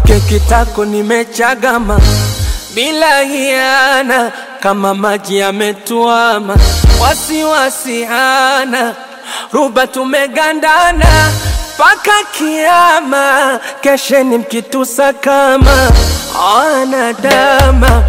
kwake kitako nimechagama bila hiana, kama maji yametuama, wasiwasi hana, ruba tumegandana mpaka kiama, kesheni mkitusa kama wanadama.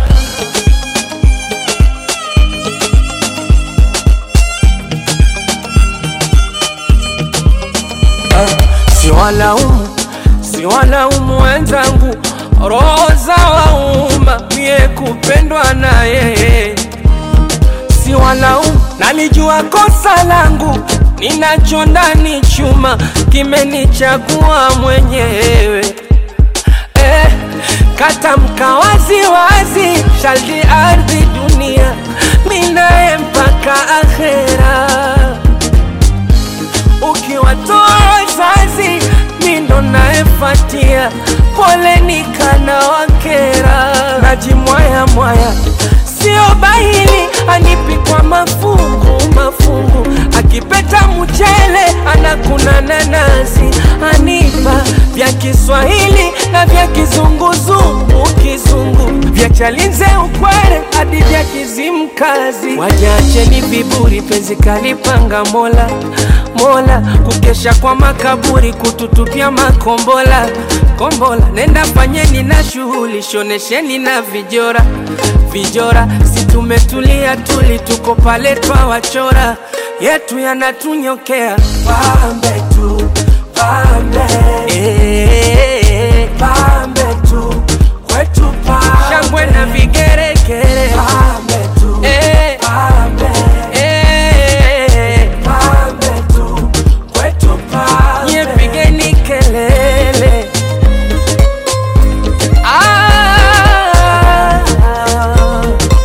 Siwalaumu, siwalaumu wenzangu, roho za wauma, mie kupendwa na yeye. Siwalaumu, nalijua kosa langu, ninacho ndani chuma, kimenichagua mwenyewe eh, katamka wazi wazi, shaldi ardhi dunia, minaye mpaka akhera ukiwatoa wazazi mindo naefatia, pole nikana wakera, najimwaya mwaya, sio bahili anipi kwa mafungu mafungu, akipeta mchele anakuna nanasi, anipa vya Kiswahili na vya kizunguzungu kizungu, vya Chalinze ukwere hadi vya Kizimkazi. Wajacheni viburi, penzi kalipanga Mola Mola, kukesha kwa makaburi, kututupia makombola kombola. Nenda fanyeni na shughuli, shonesheni na vijora vijora, si tumetulia tuli, tuko pale twawachora, yetu yanatunyokea pambe tu pambe, eh, pambe tu kwetu pambe, shangwe na vigeregere pambe tu eh, pambe, eh, pambe tu kwetu pambe, nye pigeni kelele ah,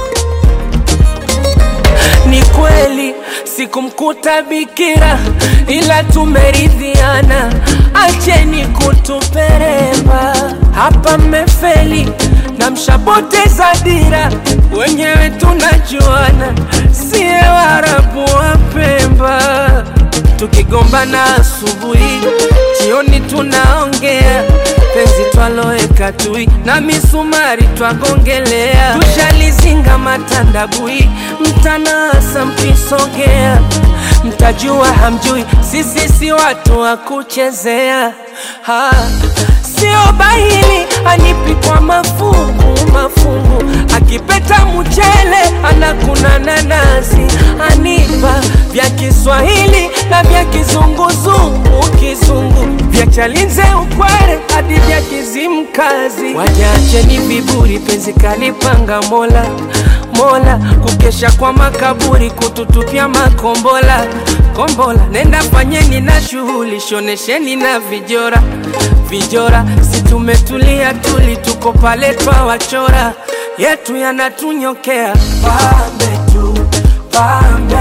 ni kweli sikumkuta bikira, ila tumeridhiana, acheni kutuperemba hapa. Mmefeli na mshapoteza dira, wenyewe tunajuana, siye Waarabu wa Pemba. Tukigombana asubuhi, jioni tunaongea penzi twaloeka tui na misumari twagongelea, tushalizinga matandabui, mtanasa mkisogea, mtajua hamjui, sisi si watu wa kuchezea ha. Sio bahili anipi kwa mafungu mafungu, akipeta mchele anakuna nanasi, anipa vya Kiswahili na vya kizunguzungu kizungu, vya Chalinze ukwere hadi vya Kizimkazi. Wajacheni viburi, penzi kalipanga Mola Mola, kukesha kwa makaburi, kututupia makombola kombola. Nenda fanyeni na shughuli, shonesheni na vijora vijora, si tumetulia tuli, tuko pale twawachora, yetu yanatunyokea pambe tu pambe,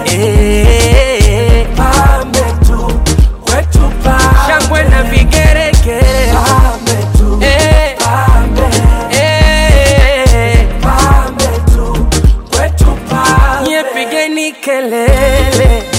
eh, pambe tu kwetu pambe, shangwe na vigeregere pambe tu eh, pambe, eh, pambe tu kwetu pambe, nye pigeni kelele